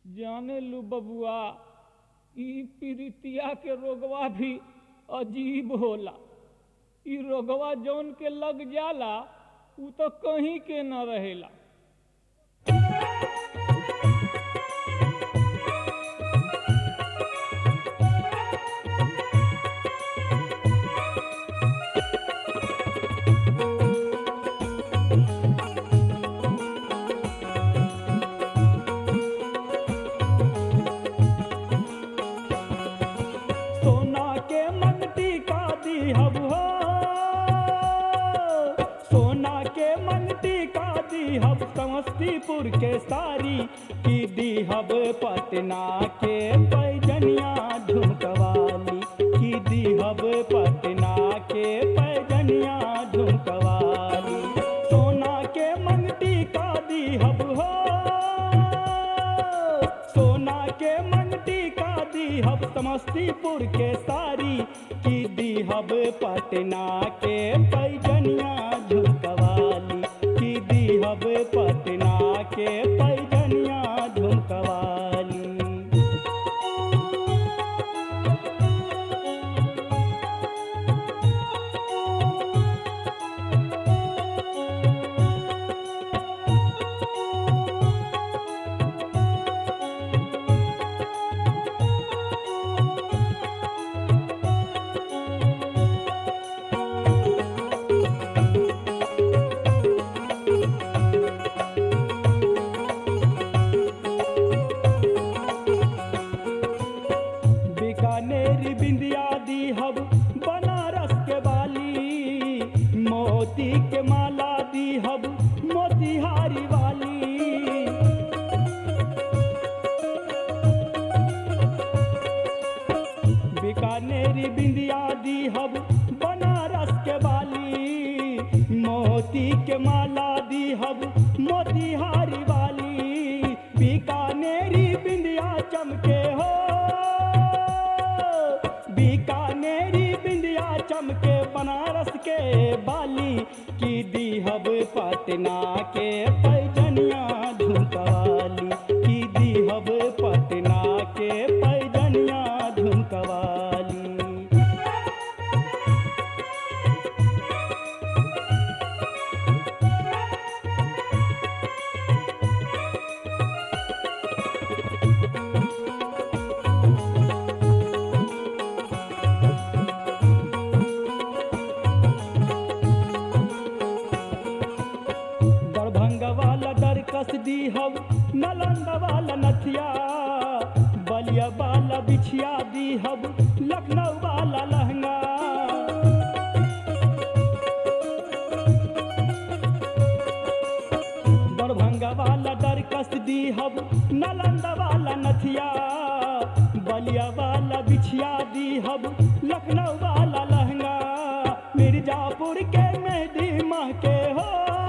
जाने लू बबुआ ई पीरितिया के रोगवा भी अजीब होला ई रोगवा जौन के लग जाला उ तो कहीं के न रहेला सोना के मंगती का दीहब हो सोना के मंगती का दीहब समस्तीपुर के सारी की दीहब पटना के पैजनिया झुमकवाली की दीहब पटना के पैजनिया झुमकवाली सोना के मंगती का दीहब हो सोना के मंगती का दीहब समस्तीपुर के सारी की दीहब पटना के पैजनिया झुमकवाली की दीहब पटना के पैजनिया झुमकवाली बीकानेर बिंदिया दीहब बनारस के बाली मोती के माला दीहब मोतिहारी वाली बीकानेरी बिंदिया दीहब बनारस के बाली मोती के माला दीहब मोतिहारी वाली बीकानेरी बिंदिया चमके हो बीकानेरी बिंदिया चमके बनारस के बाली की दीहब पटना के पैजनिया झुमकवाली की दीहब पटना के पैजनिया झुमकवाली दरभंगा वाला दरकस दीहब नालंदा वाला नथिया बलिया वाला बिछिया दीहब लखनऊ वाला लहंगा दरभंगा वाला दरकस दीहब नालंदा वाला नथिया बलिया वाला बिछिया दीहब लखनऊ वाला लहंगा मिर्जापुर के मेहदी माह के हो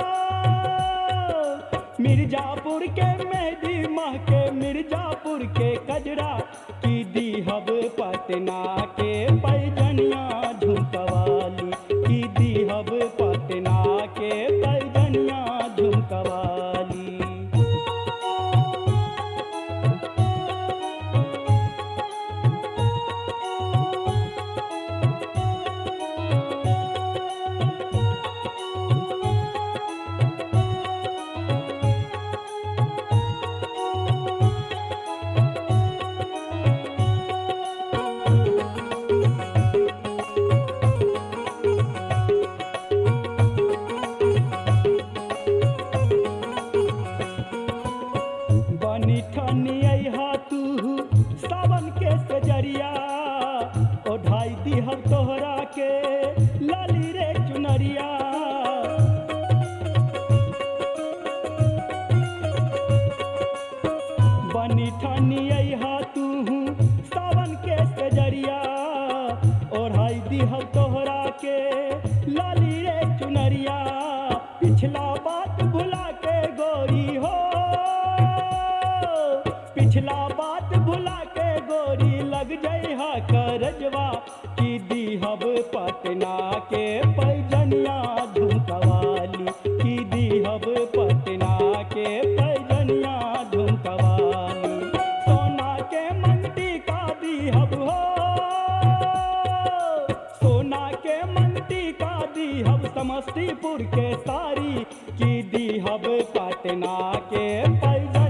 मिर्जापुर के मेहदी माह के मिर्जापुर के कजरा की दीहब पटना के पैजनिया झुमकवाली की दीहब पटना के पैजनिया झुमकवाली बनी ठनी अहा तू सावन के सजरिया ओढ़ाई दीहब तोहरा के लाली रे चुनरिया बनी ठनी अहा तू सावन के सजरिया ओढ़ाई दीहब तोहरा के लाली रे चुनरिया पिछला बात भुला के गोरी हो पिछला बात भुला के गोरी लग जइहा करजवा की दीहब पटना के पैजनिया झुमकवाली की दीहब पटना के पैजनिया झुमकवाली दीहब समस्तीपुर के सारी की दीहब पटना के पैजा